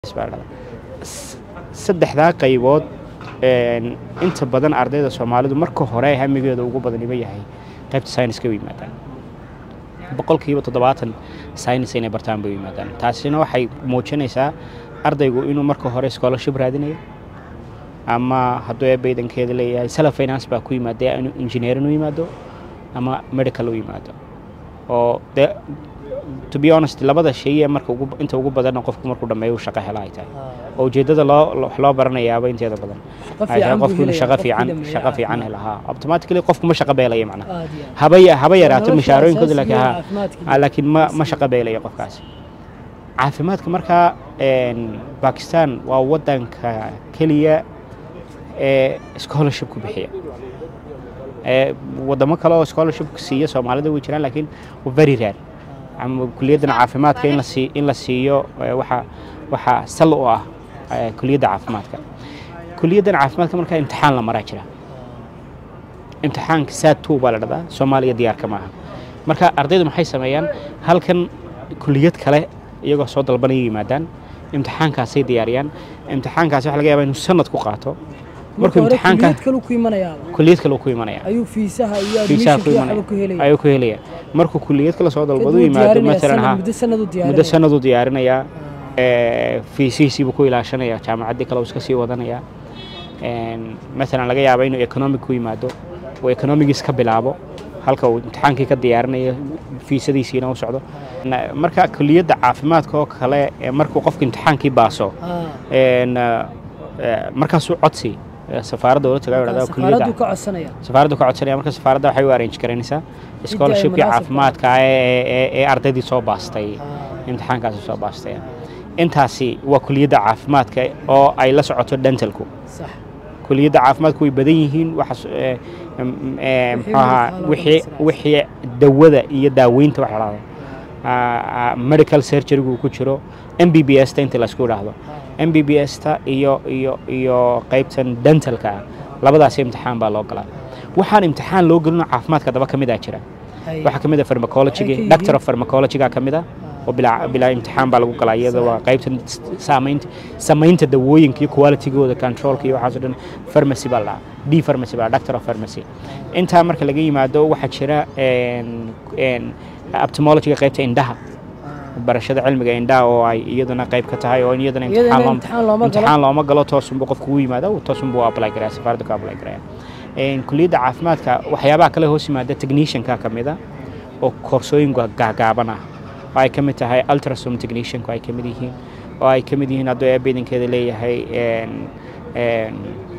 saddexdaa qaybood inta badan ardayda soomaalidu marka hore hamigeeda ugu badaniba yahay qaybta sayniska u yimaadaan boqolkiiba toddobaatan saynis inay bartaan bay u yimaadaan taasina waxay muujinaysaa ardaygu inuu marka hore scholarship raadinayo ama hadduu eebeydankeeda leeyahay sala finance baa ku yimaada inuu engineerin u yimaado ama medical u yimaado oo de to be honest labada shay ee marka inta ugu badanna qofku markuu dhammeeyo uu shaqo hela ay tahay oo ujeeddada loo wax loo baranayaaba inteeda badan ay tahay qofku inuu shaqo fiican shaqo fiican hela haa automatically qofku ma shaqo beelaya macnaha haba haba yaraato mishaarooyinkooda laakiin haa laakiin ma ma shaqo beelaya qofkaasi caafimaadka markaa bakistan waa waddanka keliya ee scholarship ku bixiya wadamo kale oo scholarship siiya soomaalida way jiraan laakiin very rare ama kuliyaddan caafimaadka in la sii in la siiyo waxa waxa sal u ah kuliyadda caafimaadka kuliyaddan caafimaadka markaa imtixaan la maraa jira imtixaanka saad two baa la dhahdaa soomaaliya diyaarka maaha marka ardaydu maxay sameeyaan halkan kuliyad kale iyagoo soo dalbanaya yimaadaan imtixaankaasay diyaariyaan imtixaankaasi waxa laga yaabaa inuu sanad ku qaato markuu imtixaanka kuliyad kale ku imanaya ayuu fiisaha iyo fiisaha ku admissionka imanaya waxba ku helaya ayuu ku helaya markuu kuliyad kale soo dalbado Kadib wuu yimaado diyaarinayaa matalan sanad, ha muddo sanad uu muddo diyaarinaya sanaduu diyaarinayaa fiisihiisiibuu ku ilaashanaya jaamacaddii kale uu iska sii wadanaya matalan laga yaaba inuu economic ku yimaado uu economigiis ka bilaabo halka uu imtixaankii ka diyaarinayo fiisadiisiina u socdo Na- marka kuliyadda caafimaadka oo kale ee markuu qofku imtixaankii baaso Ah, een, eh, markaasuu codsi eh, safaaradda ula tagaa marka dhahdaa kuliyadda safaaraddu ka codsanaya safaaradda ka codsanaya marka safaaradda waxay u arrange garanaysaa scholarshipkii munaasabka caafimaadka ah ee ee- ee ardaydii soo baastay Ah, imtixaankaasi soo baastay intaasi waa kuliyadda caafimaadka oo ay la socoto dentalku sax kuliyadda caafimaadku way badan yihiin waxaas eh, em, eh, muxuu ahaa wixii wixii dawada iyo daaweynta waxa la dhahdo Ah, ah, medical surgerygu ku jiro m b b s ta inta laysku idhaahdo m b b s ta iyo iyo iyo qaybtan dentalka ah labadaas imtixaan baa loo galaa waxaan imtixaan loo gelino caafimaadka daba ka mid a jira hay. waxaa ka mid a pharmacology Waxay ka doctor of yihiin- pharmacology ka mid a oo bilaa bilaa imtixaan baa lagu galaa iyada waa qaybtan saamaynta samaynta dawooyinka iyo qualitygooda controlka iyo waxaas oo dhan pharmacy baa la dhahaa d pharmacy baa la doctor of pharmacy intaa marka laga yimaado waxaa jira een- een ophthalmology-ga qaybta indhaha Ah, barashada cilmiga indhaha oo ay iyaduna qayb ka tahay oo iyadana iyadana imtixaan loo imtixaan looma galo imtixaan looma galo toosunbu qofku u yimaado toosunbu apply garaya safaaradda ku apply garaya Een, kuliyadda caafimaadka waxyaabaha kale hoos yimaada technicianka ka mid a oo koorsooyin ga- gaagaaban ah oo ay ka mid tahay ultrasound technicianku ay ka mid yihiin oo ay ka mid yihiin hadduu eebeydankeeda leeyahay een, een,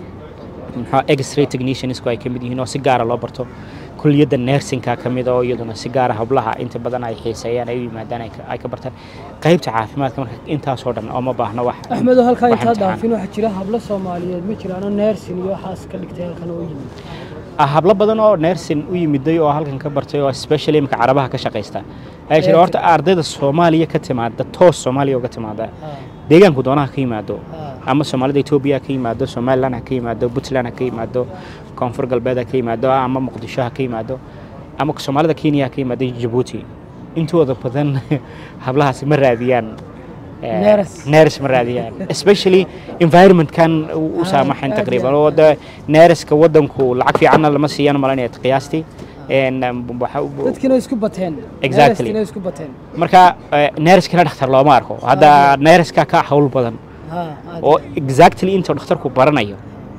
muxuu x-ray techniciansku ay ka mid yihiin oo si gaara loo barto kuliyadda nursingka ka mid a oo iyaduna si gaara hablaha inta badan ay xiiseeyaan ay u yimaadaan ay ka- ay ka bartaan qaybta caafimaadka marka intaasoo dhan ooma baahno wax axmedo halkaa wax intaad imtixaan. dhaafin waxaa jira hablo soomaaliyeed ma jiraano neersin iyo waxaas ka dhigtay halkan oo yimid Ah, hablo badan oo nersin u yimiday oo halkan ka bartay oo especially imika carabaha ka shaqaysta ayaa jira Ee, horta ardayda soomaaliya ka timaada toos soomaaliya uga timaada Ah, deegaanku doonaha ka yimaado ah, ama soomaalida etoobiya ha ka yimaado somaliland ha ka yimaado puntland ha ka yimaado koonfur galbeed ha ka yimaado ama muqdisho ha ka yimaado ama soomaalida kenya ha ka yimaado jabuuti intooda badan hablahaasi ma raadiyaan eh, Neers. neers ma raadiyaan especially environmentkan u u Ah, saamaxayn aad taqriiban iyo oo de neeriska wadanku lacag fiicanna lama siiyaan malanaya qiyaastii En, um, waxa- dadkiina isku bateen Exactly. neerskiina isku bateen marka eh, neeriskana dhakhtar looma arko hadda neeriska ka hawl badan Ha, aad. oo exactly inta dhakhtarku baranayo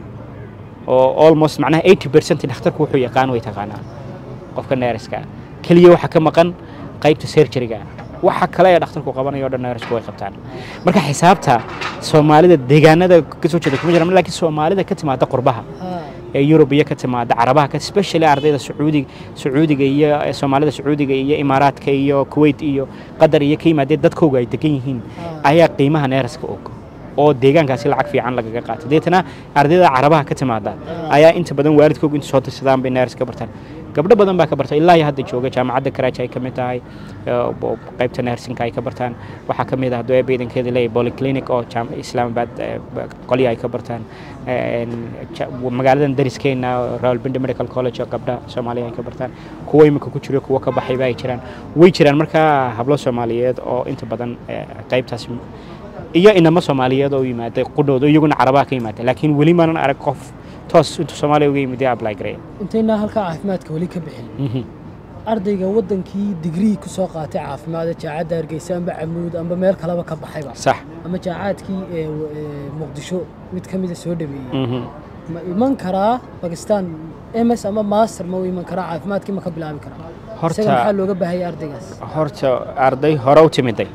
oo almost macnaha 80 percent dhakhtarku wuxuu yaqaan way taqaanaa qofka neeriska keliya waxa ka maqan qaybta surgeryga waxa kale ee dhakhtarku qabanayo oo dhan neerisku way qabtaan marka xisaabta soomaalida deegaanada ka soo jeeda kuma jiraan laakiin soomaalida ka timaada qurbaha Ha, ee yurub iyo ka timaada carabaha ka especially ardayda sacuudiga sacuudiga iyo ee soomaalida sacuudiga iyo imaaraadka iyo kuwait iyo qatar iyo ka yimaadee dadkooga ay degan yihiin Ah. ayaa qiimaha neeraska og oo deegaankaasi lacag fiican lagaga qaato deetana ardayda carabaha ka timaada ayaa inta badan waalidkooga inta soo dirsadaan bay neeras ka bartaan gabdho badan baa ka barta ilaa iyo hadda jooga jaamacadda karaaji ay ka mid tahay ee, oo qaybta neersinka ay ka bartaan waxaa ka mid ah hadduu eebeydankeeda leeyahay polyclinic oo jaam- islaamabad ee, ba- qolya ay ka bartaan Een, ja- magaaladan dariskeena rawalpindi medical college oo gabdha soomaaliya ay ka bartaan kuwo imika ku jiro kuwo ka baxayba ay jiraan way jiraan markaa hablo soomaaliyeed oo inta badan ee, qaybtaas iyo inamo soomaaliyeed oo yimaaday qudhooda iyaguna carabaha ka yimaada laakiin weli maanan arag qof toos intuu soomaaliya uga yimid ee apply gareeya intaynaa halkaa caafimaadka weli ka bixin ardayga waddankii digrii ku soo qaatay caafimaada jaacadda hargeysa amba camuud amba meel kaleba ka baxayba sax ama jaacaadkii ee ee muqdisho mid ka mida soo dhameeyey ma iman karaa bakistan ms ama master ma u iman karaa caafimaadkii ma ka bilaabi karaa Horta- isaga maxaa looga baahaya ardaygaas horta arday hore u timiday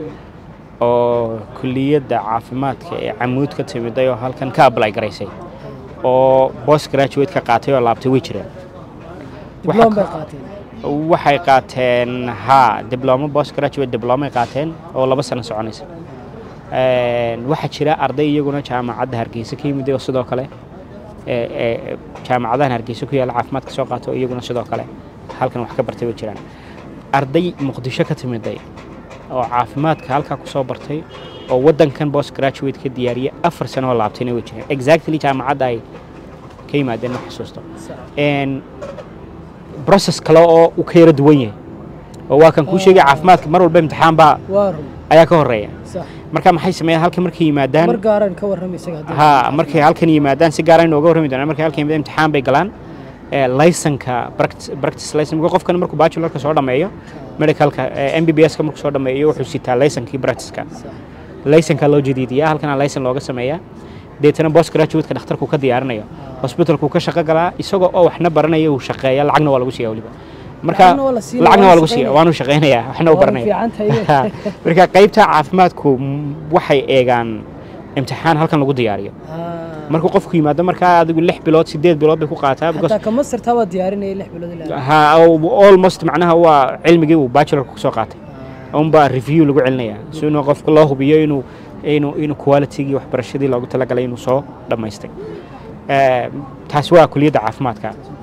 oo kulliyadda caafimaadka ee camuud ka timiday oo halkan ka apply garaysay oo post graduate ka qaatay oo laabtay way jiraan dibloom bay ka- qaateen waxay qaateen ha diblomo post graduate diblomay qaateen oo laba sano soconaysa Een, waxaa jira arday iyaguna jaamacadda hargeysa ka yimid oo sidoo kale ee, ee, jaamacadahan hargeysa ku yaalla caafimaadka soo qaato oo iyaguna sidoo kale halkan wax ka bartay way jiraan arday muqdisho ka timiday oo caafimaadka halkaa ku soo bartay oo waddankan post graduate ka diyaariyay afar sano oo laabtayna way jiraan exactly jaamacadda ay ka yimaadeen ma xasuusto Een, process kale oo uu ka yara duwan yahay oo waa kan kuu sheegay caafimaadka mar walba imtixaan baa waa run ayaa ka horeeya sax marka maxay sameeyaan halkan markay yimaadaan mar gaaran ka warram isaga haddii ha markay halkan yimaadaan si gaar ah inooga warrami doonaan markay halkan yimaadaan imtixaan bay galaan ee laysanka practice practice license marka qofkan markuu bachelorka soo dhameeyo medicalka m b b s ka markuu soo dhameeyo wuxuu sitaa laysankii practiceka sax laysanka loo jadiidiyaa halkana laysan looga sameeyaa deetana post graduate-ka dhakhtarku ka diyaarinayo hospitalku ka shaqo galaa isagoo oo waxna baranaya uu shaqeeya lacagna waa lagu siiya weliba marka Lacagna waa la siinaya, lacagna waa waana lagu siiya shaqeynaya. waanu shaqeynaya waxna u Waa baranaya fiican tahay. marka qaybta caafimaadku mm, waxay eegaan imtixaan halkan lagu diyaariyo Ah. markuu qofku yimaado markaa adigu lix bilood sideed bilood bay ku qaataa because xataa ka mastertaa waa diyaarinaya lix bilood ilaa ha almost macnaha waa cilmigii uu bachelorka kusoo qaatay unbaa review lagu celinaya si inuu qofka loo hubiyo inuu inuu inuu qualitygii waxbarashadii loogu talagalay inuu soo dhammaystay Eh, taasi waa kuliyadda caafimaadka